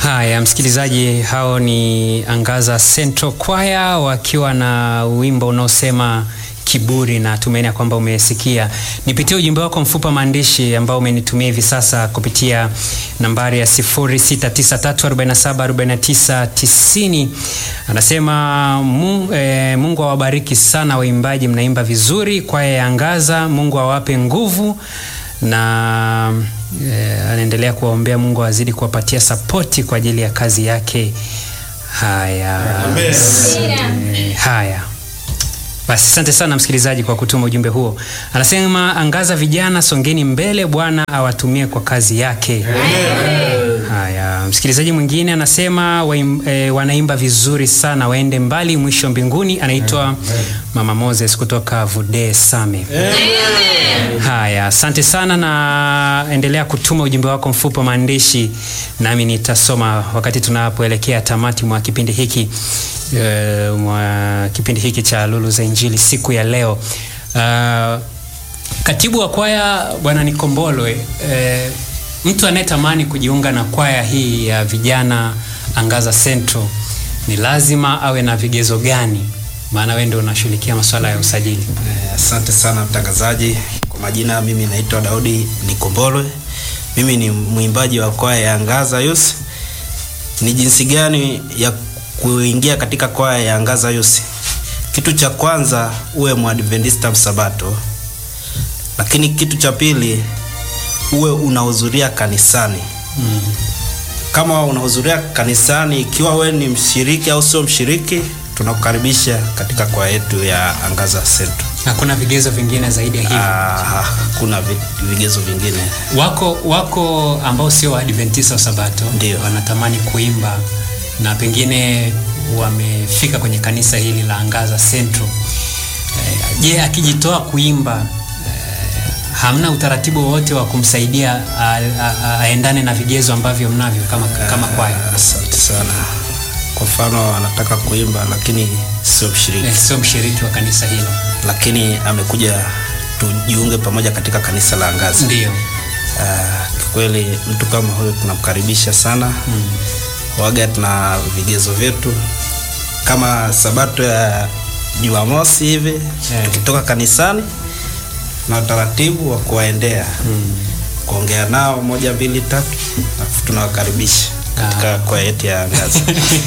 Haya, msikilizaji, hao ni Angaza Central Choir wakiwa na wimbo unaosema kiburi, na tumaini ya kwamba umesikia. Nipitie ujumbe wako mfupa maandishi ambao umenitumia hivi sasa kupitia nambari ya 0693474990. Anasema Mungu, eh, Mungu awabariki sana waimbaji, mnaimba vizuri. Kwaya ya Angaza, Mungu awape nguvu na eh, anaendelea kuwaombea Mungu azidi kuwapatia sapoti kwa ajili ya kazi yake. Haya, eh, haya basi, asante sana msikilizaji kwa kutuma ujumbe huo. Anasema Angaza vijana, songeni mbele, Bwana awatumie kwa kazi yake. Haya, msikilizaji mwingine anasema waim, e, wanaimba vizuri sana, waende mbali, mwisho mbinguni. Anaitwa Mama Moses kutoka Vude Same. Haya, asante sana, na endelea kutuma ujumbe wako mfupi wa maandishi, nami nitasoma wakati tunapoelekea tamati mwa kipindi hiki e, mwa kipindi hiki cha Lulu za Injili siku ya leo. Uh, katibu wa kwaya Bwana Nikombolwe e, mtu anayetamani kujiunga na kwaya hii ya vijana Angaza Central ni lazima awe na vigezo gani? Maana wewe ndio unashughulikia masuala ya usajili. Eh, Asante sana mtangazaji. Kwa majina mimi naitwa Daudi Nikombolwe. Mimi ni mwimbaji wa kwaya ya Angaza Youth. Ni jinsi gani ya kuingia katika kwaya ya Angaza Youth? Kitu cha kwanza uwe mwadventista msabato, lakini kitu cha pili uwe unahudhuria kanisani. Mm. Kama unahudhuria kanisani, ikiwa we ni mshiriki au sio mshiriki, tunakukaribisha katika kwaya yetu ya Angaza Central. Hakuna vigezo vingine zaidi ya hivyo. Ah, hakuna vi- vigezo vingine. Wako wako ambao sio Waadventista wa Sabato Ndio. wanatamani kuimba na pengine wamefika kwenye kanisa hili la Angaza Central. Eh, Je, akijitoa kuimba eh, hamna utaratibu wowote wa kumsaidia a- a- a- aendane na vigezo ambavyo mnavyo kama, kama kwaya? Ah, Asante sana. Kwa mfano anataka kuimba lakini sio mshiriki, Eh, sio mshiriki wa kanisa hilo. lakini amekuja tujiunge pamoja katika kanisa la Angaza. Ndio. Ah, Kikweli mtu kama huyo tunamkaribisha sana. Waga tuna vigezo vyetu kama sabato ya Jumamosi hivi Eh. tukitoka kanisani na utaratibu wa kuwaendea kuongea nao moja mbili tatu, alafu tunawakaribisha katika kwaya yetu ya Angaza.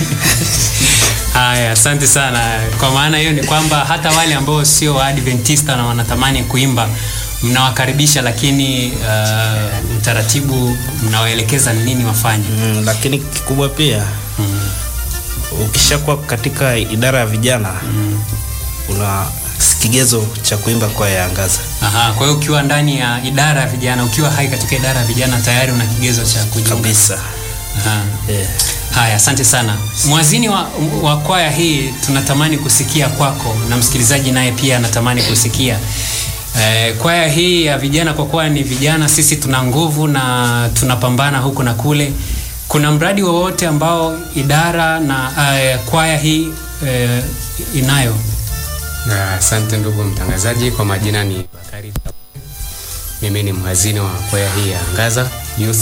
Haya, asante sana. Kwa maana hiyo ni kwamba hata wale ambao sio Waadventista na wanatamani kuimba mnawakaribisha, lakini uh, utaratibu mnawaelekeza ni nini wafanye. Mm, lakini kikubwa pia Mm. ukishakuwa katika idara ya vijana una kigezo cha kuimba kwaya ya Angaza. Aha, kwa hiyo ukiwa ndani ya idara ya vijana, ukiwa hai katika idara ya vijana tayari una kigezo cha kujiunga. kabisa. Aha. Yeah. Haya, asante sana mwazini wa, wa kwaya hii. Tunatamani kusikia kwako na msikilizaji naye pia anatamani kusikia eh, kwaya hii ya vijana. Kwa kuwa ni vijana, sisi tuna nguvu na tunapambana huku na kule. Kuna mradi wowote ambao idara na eh, kwaya hii eh, inayo? Na Asante ndugu mtangazaji, kwa majina ni Bakari Tabu. Mimi ni mhazini wa kwaya hii ya Angaza Youth.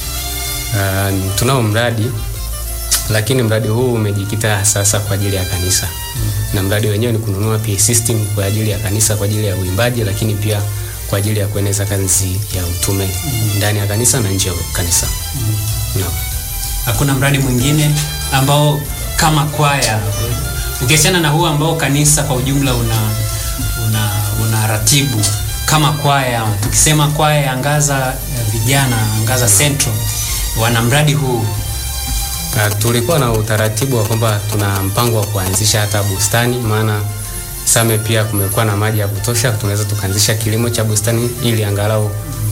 Uh, tunao mradi lakini mradi huu umejikita sasa kwa ajili ya kanisa na mradi wenyewe ni kununua PA system kwa ajili ya kanisa kwa ajili ya uimbaji, lakini pia kwa ajili ya kueneza kazi ya utume ndani ya kanisa na nje ya kanisa. Naam. Hakuna mradi mwingine ambao kama kwaya ukiachana na huu ambao kanisa kwa ujumla una una, una ratibu kama kwaya, tukisema kwaya ya Angaza eh, vijana Angaza Central wana mradi huu Uh, tulikuwa na utaratibu wa kwamba tuna mpango wa kuanzisha hata bustani, maana Same pia kumekuwa na maji ya kutosha, tunaweza tukaanzisha kilimo cha bustani ili angalau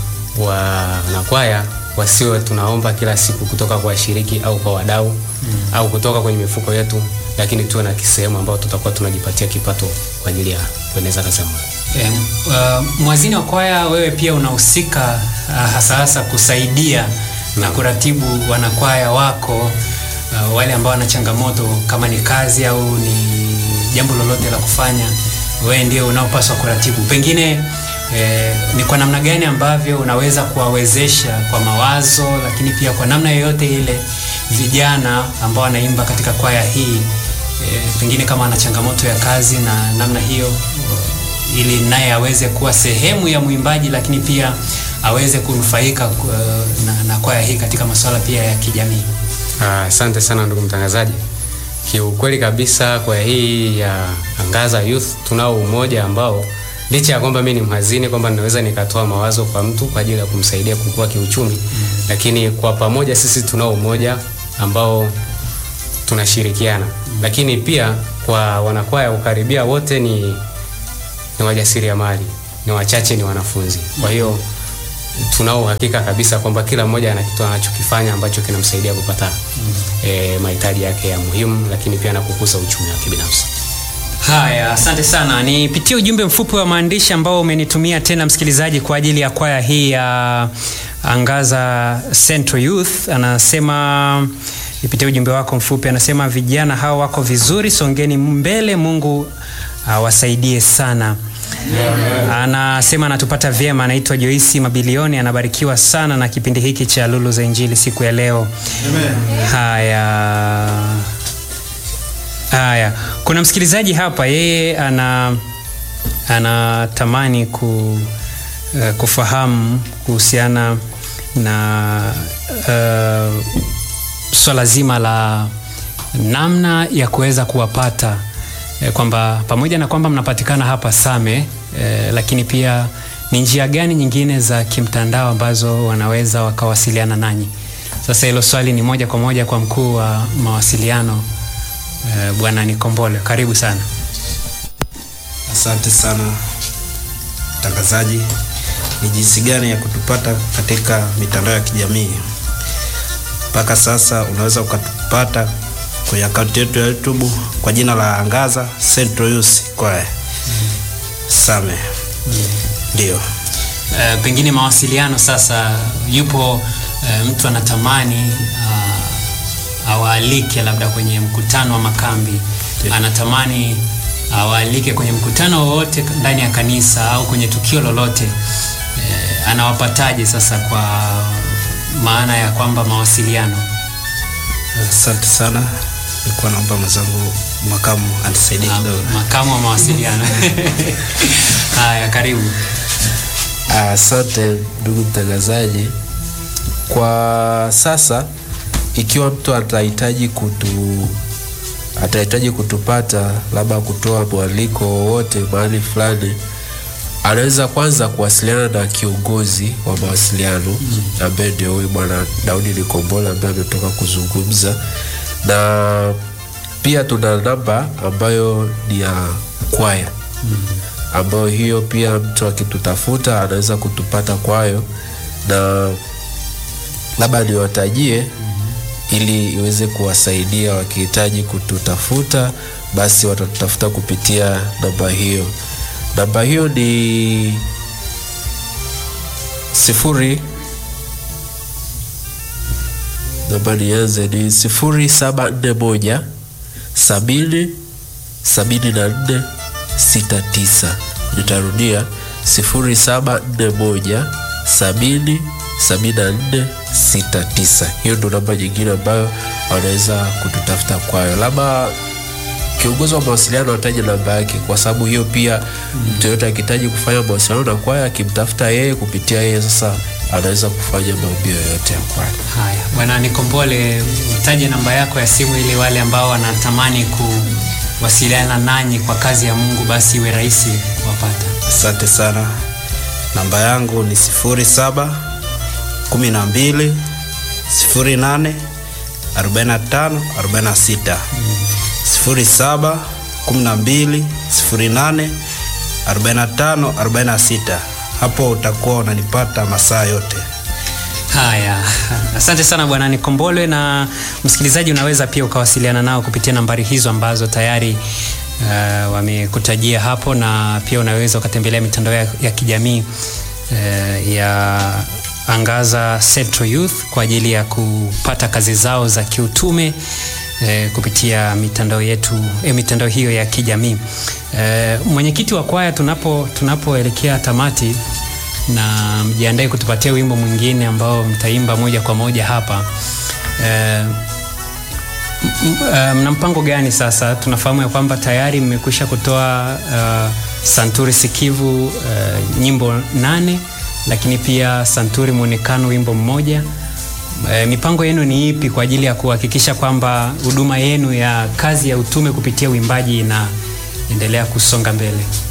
wanakwaya wasiwe tunaomba kila siku kutoka kwa washiriki au kwa wadau mm. au kutoka kwenye mifuko yetu, lakini tuwe na kisehemu ambao tutakuwa tunajipatia kipato kwa ajili ya kueneza kazi ya Mungu. eh, uh, mwazini wa kwaya, wewe pia unahusika uh, hasa hasa kusaidia na kuratibu wanakwaya wako uh, wale ambao wana changamoto kama ni kazi au ni jambo lolote la kufanya, wewe ndio unaopaswa kuratibu. Pengine eh, ni kwa namna gani ambavyo unaweza kuwawezesha kwa mawazo, lakini pia kwa namna yoyote ile vijana ambao wanaimba katika kwaya hii e, pengine kama ana changamoto ya kazi na namna hiyo uh, ili naye aweze kuwa sehemu ya mwimbaji lakini pia aweze kunufaika uh, na, na kwaya hii katika masuala pia ya kijamii. Ah, Asante sana ndugu mtangazaji. Kiukweli kabisa kwaya hii ya Angaza Youth tunao umoja ambao licha ya kwamba mimi ni mhazini kwamba ninaweza nikatoa mawazo kwa mtu kwa ajili ya kumsaidia kukua kiuchumi mm. Lakini kwa pamoja sisi tunao umoja ambao tunashirikiana mm. Lakini pia kwa wanakwaya ukaribia wote ni, ni wajasiriamali, ni wachache ni wanafunzi. Kwa hiyo tunao uhakika kabisa kwamba kila mmoja ana kitu anachokifanya ambacho kinamsaidia kupata mm. e, mahitaji yake ya muhimu, lakini pia na kukuza uchumi wake binafsi. Haya, asante sana. Nipitie ujumbe mfupi wa maandishi ambao umenitumia tena msikilizaji kwa ajili ya kwaya hii ya Angaza Central Youth. Anasema nipitie ujumbe wako mfupi, anasema vijana hao wako vizuri, songeni mbele, Mungu awasaidie sana. Anasema anatupata vyema, anaitwa Joisi Mabilioni, anabarikiwa sana na kipindi hiki cha Lulu za Injili siku ya leo. Haya. Haya, kuna msikilizaji hapa, yeye ana anatamani ku, uh, kufahamu kuhusiana na uh, swala zima la namna ya kuweza kuwapata eh, kwamba pamoja na kwamba mnapatikana hapa Same eh, lakini pia ni njia gani nyingine za kimtandao ambazo wanaweza wakawasiliana nanyi? Sasa hilo swali ni moja kwa moja kwa mkuu wa mawasiliano eh, Bwana Nikombole, karibu sana. Asante sana mtangazaji. Ni jinsi gani ya kutupata katika mitandao ya kijamii? Mpaka sasa unaweza ukatupata kwenye akaunti yetu ya YouTube kwa jina la Angaza Central Youth Choir Same. Ndio. Eh, pengine mawasiliano sasa, yupo eh, mtu anatamani ah, awaalike labda kwenye mkutano wa makambi, anatamani awaalike kwenye mkutano wowote ndani ya kanisa au kwenye tukio lolote eh, anawapataje sasa, kwa maana ya kwamba mawasiliano? Asante sana. Nilikuwa naomba mwenzangu makamu anisaidie Ah, kidogo. makamu wa mawasiliano haya, karibu. Asante ndugu mtangazaji. Kwa sasa, ikiwa mtu atahitaji kutu atahitaji kutupata, labda kutoa mwaliko wowote mahali fulani, anaweza kwanza kuwasiliana na kiongozi wa mawasiliano ambaye ndio huyu bwana Daudi Nikombola ambaye ametoka kuzungumza, na pia tuna namba ambayo ni ya kwaya ambayo hiyo pia mtu akitutafuta anaweza kutupata kwayo, na labda niwatajie ili iweze kuwasaidia wakihitaji kututafuta, basi watatutafuta kupitia namba hiyo. Namba hiyo ni sifuri, namba nianze, ni sifuri saba nne moja sabini sabini na nne sita tisa. Nitarudia sifuri saba nne moja sabini sabini na nne sita tisa. Hiyo ndo namba nyingine ambayo wanaweza kututafuta kwayo. Labda kiongozi wa mawasiliano ataje namba yake, kwa sababu hiyo pia mtu yoyote akihitaji kufanya mawasiliano na kwaya, akimtafuta yeye kupitia yeye, sasa anaweza kufanya maombi yoyote ya kwaya. Haya, bwana Nikombole, utaje namba yako ya simu ili wale ambao wanatamani kuwasiliana nanyi kwa kazi ya Mungu basi iwe rahisi kuwapata. Asante sana. Namba yangu ni sifuri saba kumi na mbili sifuri nane arobaini na tano arobaini na sita sifuri saba kumi na mbili sifuri nane arobaini na tano arobaini na sita. Hapo utakuwa unanipata masaa yote. Haya, asante sana bwana Nikombole. Na msikilizaji, unaweza pia ukawasiliana nao kupitia nambari hizo ambazo tayari uh, wamekutajia hapo, na pia unaweza ukatembelea mitandao ya, ya kijamii uh, ya Angaza Central Youth kwa ajili ya kupata kazi zao za kiutume eh, kupitia mitandao yetu eh, mitandao hiyo ya kijamii eh, mwenyekiti wa kwaya, tunapo tunapoelekea tamati na mjiandae kutupatia wimbo mwingine ambao mtaimba moja kwa moja hapa eh, M- uh, mna mpango gani sasa? Tunafahamu ya kwamba tayari mmekwisha kutoa uh, Santuri Sikivu uh, nyimbo nane, lakini pia Santuri Mwonekano wimbo mmoja. Uh, mipango yenu ni ipi kwa ajili ya kuhakikisha kwamba huduma yenu ya kazi ya utume kupitia uimbaji inaendelea kusonga mbele?